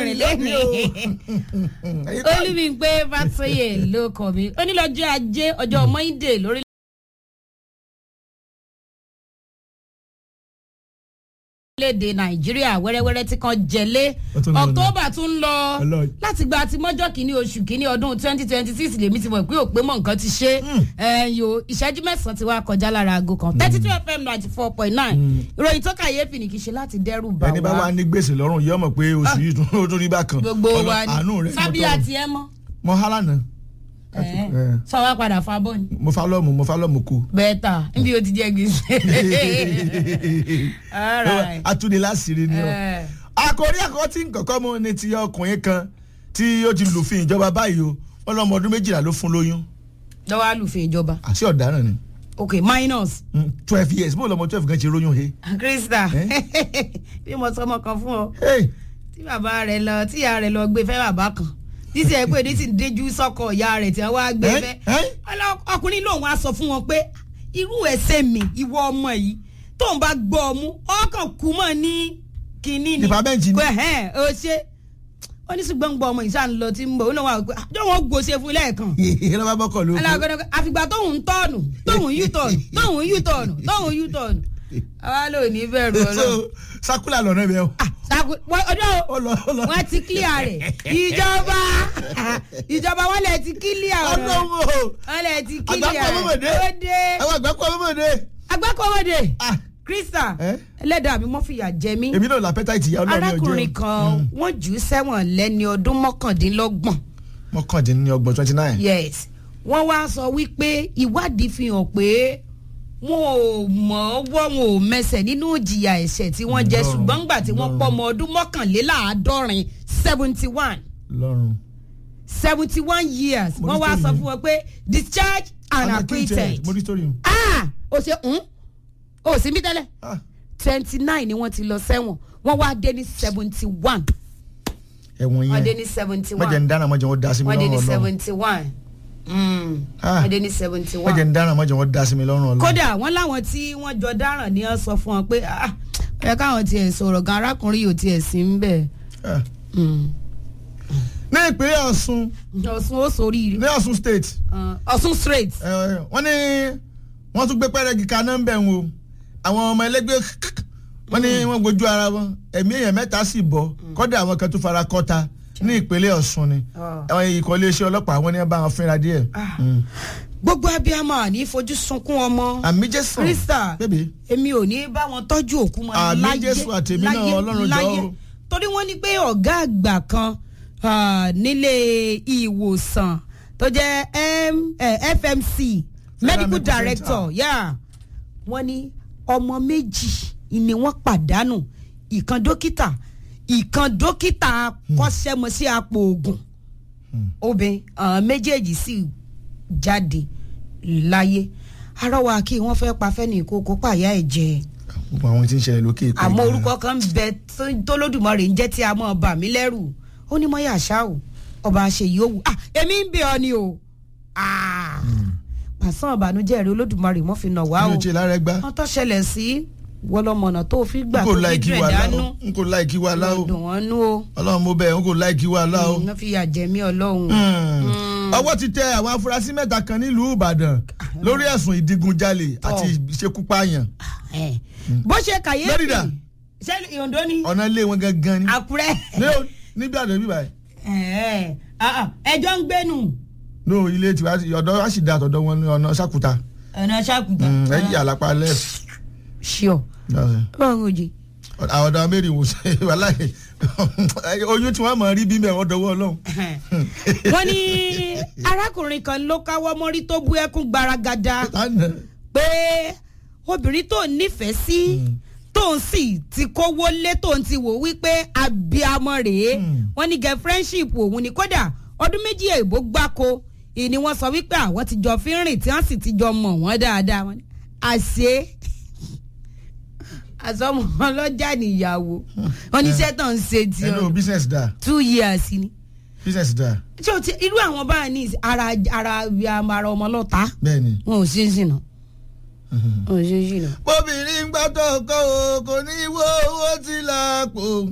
rìn lẹ́nu olùmígbé fàtúyè ló kọ̀ mí onílọ́jọ́ ajé ọjọ́ monday lórí. orílẹ̀-èdè nàìjíríà wẹ́rẹ́wẹ́rẹ́ tí kan jẹ̀lé Ó tún lọ nù. october tún ń lọ Ọlọ́run. láti gba àti mọ́jọ́ kìíní oṣù kìíní ọdún twenty twenty six lèmi ti mọ̀ pé òpé mọ̀ nǹkan ti ṣe ẹ̀yọ ìṣẹ́jú mẹ́sàn-án ti wá kọjá lára aago kan thirty two fm ninety four point nine ìròyìn tó kàyéfì ní kì í ṣe láti dẹ́rù bà ẹni bá wá wà ní gbèsè lọ́rùn yóò mọ̀ pé oṣù yìí tún ó tún rí bákan gbogbo Ọlọ́- wa àánú ni rẹ̀ sábíà tiẹ̀ mọ́ mo há lánàá ẹ̀, sọ wá padà fa bọ́ ni mo fa lọ́ọ̀mù mo fa lọ́ọ̀mù kú. bẹ́ẹ̀ ta níbi o ti jẹ́ gbèsè. All right. atúndé láṣìírí ni ọ. Eh. àkòrí àkọ́kọ́ tí nkọ̀kọ́ mu ni ti ọkùnrin kan tí ó ti lùfin ìjọba báyìí o wọn lọ́mọ ọdún méjìlá ló fún lóyún lọ́wọ́ àlùfẹ́ ìjọba àti ọ̀daràn ni ok minus Mm, twelve years bó lọ́mọ twelve kan ṣe róyún he. krista bí mo sọ ọmọ kan fún ọ Hey, tí bàbá rẹ lọ tí ìyá rẹ lọ gbé fẹ́ bàbá kan títí ẹ pé ní sì ń déjú sọ́kọ̀ ìyá rẹ̀ tí wọ́n á gbé Eh, fẹ́ eh. Ọlọ- ọkùnrin lòun á sọ fún wọn pé irú ẹsẹ̀ mi ìwọ ọmọ yìí tóun bá gbọ́ ọ mú ọkàn kú mọ́ ní kínní ni Dìpámẹ́ǹtì ni. pé ẹ̀hẹ́n ó ṣe ó ní ṣùgbọ́n gbọ́ ọmọ yìí sáà ń lọ tí ń bọ̀ ó náà wà pé àjọ wọn gbòṣe fún lẹ́ẹ̀kan lọ́ba bọ́kọ̀ ló kú. alágbẹ̀dẹ àfìgbà tóun ń tọ́ọ̀nù tóun yú tọ̀ọ̀nù tóun yú tọ̀ọ̀nù tóun yú tọ̀ọ̀nù àwa ló ní bẹ̀rù so ọlọ́run. sakula lọ́nà ibẹ̀ o. Ah, sago- wọ́n- ọjọ́ ó lọ ó lọ. wọn ti clear rẹ̀ ìjọba ìjọba wọn lè ti clear rẹ̀ ọlọ́run o wọn lè ti clear àgbákò rẹ̀ ọmọdé ó dé àwọn àgbákò ọmọdé. agbákọ̀wọ́dé Ah, krista Eh? ẹlẹ́dàá mi mọ́ fìyà jẹ mí èmi náà lápẹ́tà ìtìyà ọlọ́run ọjọ́ arákùnrin kan wọ́n jù ú sẹ́wọ̀n lẹ́ni ọdún mọ́kàndínlọ́gbọ̀n mọ́kàndínlọ́gbọ̀n twenty nine. yes wọ́n wá sọ wípé ìwádìí fi hàn pé wọn ò mọ̀ ọ́ wọ́ wọn ò mẹsẹ̀ nínú ìjìyà ẹ̀ṣẹ̀ tí wọ́n jẹ Lọ́run, ṣùgbọ́n ńgbà tí wọ́n lọ́run. pọ̀ ọmọ ọdún mọ́kànléláàádọ́rin seventy one lọ́run. seventy one years Mo wọ́n ní wá story sọ yẹn. fún wọn pé discharge and acquitted mo ní story yẹn. ah o ṣe ń o sì mí tẹ́lẹ̀ Ah, twenty nine ni wọ́n ti lọ sẹ́wọ̀n wọ́n wá dé ní seventy one ẹ̀wọ̀n wọ́n dé yẹn ní seventy mọ̀jẹ̀ ń one dáná mọ̀jẹ̀ wọ́n dá sí mi wọ́n dé ní lọ́rùn ọlọ́run. seventy one Ah. wọ́n dé ní seventy mọ̀jẹ̀ one ń dáná mọ̀jẹ̀ wọ́n dá sí mi lọ́rùn ọlọ́run. kódà wọ́n láwọn tí wọ́n jọ dáràn ní ọ sọ fún wọn pé ah ẹ káwọn tiẹ̀ sọ̀rọ̀ gan arákùnrin yóò tiẹ̀ sí ń bẹ̀ Ah. ní ìpínlẹ̀ ọ̀ṣun ọ̀sùn ó sórí ní ọ̀ṣun state ọ̀sùn straight eh, wọ́n ní wọ́n tún gbé pẹ́rẹ́gì kaná ń bẹ̀ ń o àwọn ọmọ ẹlẹ́gbẹ́ wọ́n ní wọ́n gbójú ara wọn ẹ̀mí èèyàn mẹ́ta sì bọ́ kọ́dà àwọn kan tún fara kọ́ta ní ìpínlẹ̀ ọ̀ṣun ni Ah. àwọn ikọ̀ iléeṣẹ́ ọlọ́pàá wọn ní bá wọn fínra díẹ̀. Mm. gbogbo abiyamọ àní fojú sunkún ọmọ àmì jésù krista bébè èmi ò ní bá wọn tọ́jú òkú mọ́ Àmín Jésù àtèmi náà, Ọlọ́run jọ̀ọ́ o. torí wọ́n ní pé ọ̀gá àgbà kan ah, nílé ìwòsàn tó jẹ́ M- eh, FMC medical Medical director yeah. wọ́n ní ọmọ méjì ni wọ́n pàdánù ìkan dókítà ìkan dókítà kọ́ṣẹ́mọṣẹ́ apò oògùn obìnrin àwọn méjèèjì sì jáde láyé arọwà kí wọ́n fẹ́ pa fẹ́ni ìkókó pàyà ẹ̀ jẹ gbogbo àwọn tí ń ṣẹlẹ̀ lókè ìpè àmọ́ gan-an. orúkọ kan ń bẹ tó- tólódùmarè ń jẹ́ tí a mọ̀ bà mí lẹ́rù ó ní mọ́yà ṣá o ọba àṣeyìí ó wù ah èmi ń bẹ ọ ni o ah pàṣán ìbànújẹ́ rẹ olódùmarè mọ́ fi nà wá mi o ò ṣe lára ẹgbá wọ́n tó ṣẹlẹ̀ sí wọlọmọ̀nà tó fi gbà n tó kò fi láìkí dùn wa ẹ̀ lá dánú o n kò láìkí wa lá o dùn wọ́n nú o ọlọ́run mo bẹ̀ n kò láìkí wa lá o. wọ́n fi yà jẹ̀mí ọlọ́run. ọwọ́ ti tẹ àwọn afurasí mẹ́ta kan nílùú ìbàdàn lórí ẹ̀sùn ìdigunjalè àti ìṣekúpààyàn Eh, bó ṣe kàyéfì Lórídà. ṣé ìyọ̀ǹdó ni ọ̀nà ilé wọn gangan ni àkúrẹ́ ní o- níbi àdàn bíbá yìí Eh, ah, ah, ẹjọ́ ń gbénu no ilé tiwa ọ̀dọ́ wa sì da àtọ̀dọ̀ wọn ní ọ̀nà sàkúta ọ̀nà ṣàkùtà ẹ̀yìn àlápá left ṣíọ báwọn òjì àwọn ọ̀dọ́ mẹ́rin wò ṣe wàláyé oyún tí wọ́n mọ̀ rí bí mẹ́wọ́n dọwọ́ ọlọ́run. wọ́n ní arákùnrin kan ló káwọ́ mọ́rí tó bú ẹkún gbaragada lánàá pé obìnrin tó nífẹ̀ẹ́ sí tóun sì ti kówó lé tóun ti wò wípé abiamọ rèé Mm. wọ́n ní gẹ friendship òun ni kódà ọdún méjì èèbó gbáko ìní wọ́n sọ wípé àwọn ti jọ fi ń rìn tí wọ́n sì ti jọ mọ̀ wọ́n dáadáa wọ́n ní àṣé àsọmọ ọlọ́jà níyàwó wọ́n ní iṣẹ́ tó ń ṣe ti ẹnu ọdún business da two years ni business da ṣé o ti irú àwọn báyìí ní ìsìn- ara ara ara ọmọ lọ́ta bẹ́ẹ̀ ni. wọn ò ṣe é ṣìnà wọn ò ṣe é ṣìnà. bóbìnrin gbàtọ̀ kọ́ o kò ní wo owó tí lápò